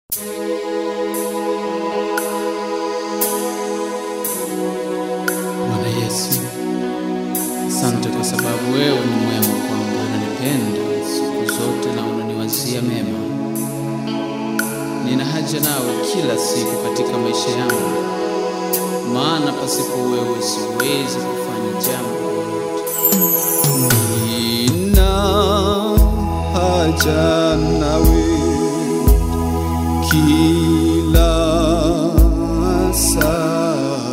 Bwana Yesu, asante kwa sababu wewe ni mwema kwangu, unanipenda siku zote na unaniwazia mema. Nina haja nawe kila siku katika maisha yangu, maana pasipo wewe siwezi kufanya jambo lolote. Nina haja nawe kila saa,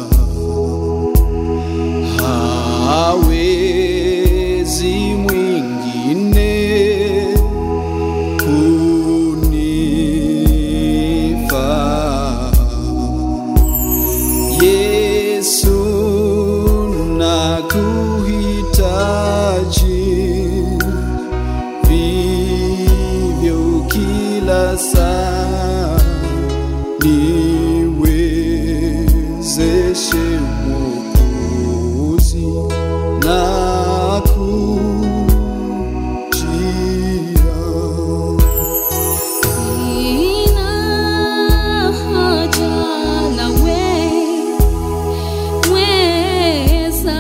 hawezi mwingine kunifaa. Yesu nakuhitaji vivyo kila saa, niwezeshe Mwokozi na kujia Sina haja nawe, mweza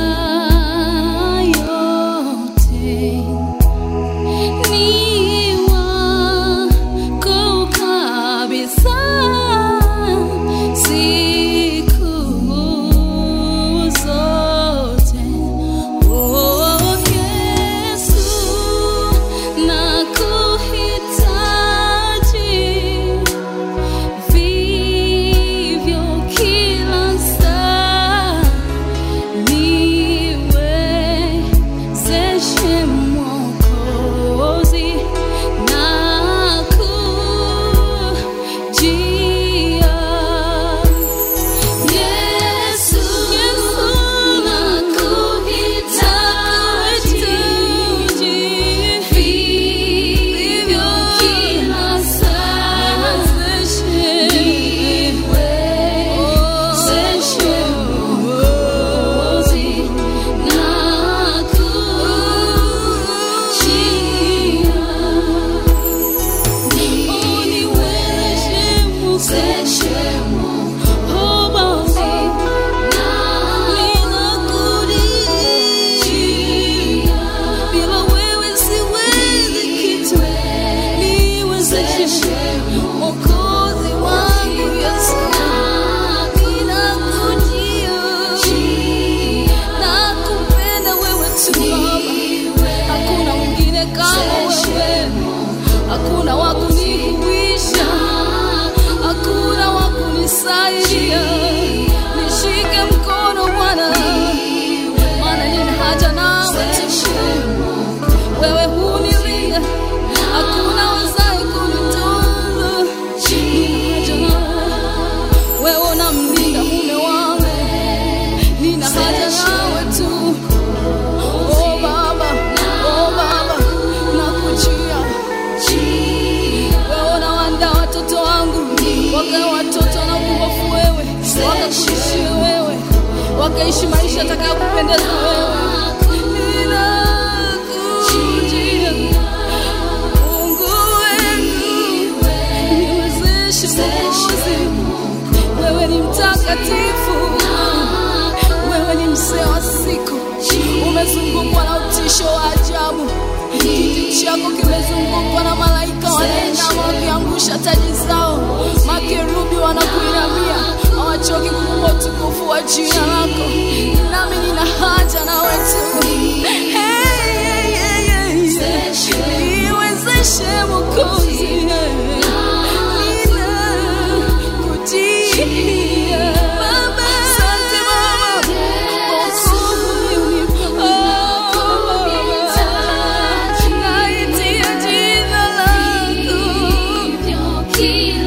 yote, ni wako kabisa siku zote. Oh Yesu, nakuhitaji vivyo kila saa, niwezeshe Mwokozi na kujia Yesu, nakuhitaji vivyo kila saa, niwezeshe Mwokozi na Mwokozi wangu Yesu, ninakujia nakupenda wewe tu Baba, hakuna mwingine kama wewe, hakuna wa kunihuisha, hakuna wa kunisaidia. Nishike mkono Bwana, maana nina haja nawe tu. Wewe hunilinda, hakuna wazaye kunitunza. Nina haja nawe, wewe unamlinda mume wangu nina haja nawe tu. Oh Baba, oh Baba, nakujia wewe, unawaandaa watoto wangu wakawe watoto na uongofu wewe, wakakuishia wewe, wakaishi maisha atakayokupendeza wewe. Ninakujia Mungu wangu, niwezeshe Mwokozi, wewe ni mtakatifu, wewe ni mzee wa siku, umezungukwa na utisho wa ajabu. Kiti chako kimezungukwa na malaika wanainama wakiangusha taji zao, makerubi wanakuinamia, hawachoki kukupa utukufu wa jina lako. Nami nina haja nawe tu. Hey, hey, hey, hey. Niwezeshe Mwokozi, ninakujia. Asante Baba, Mwokozi unipa. Oh, naitia jina lako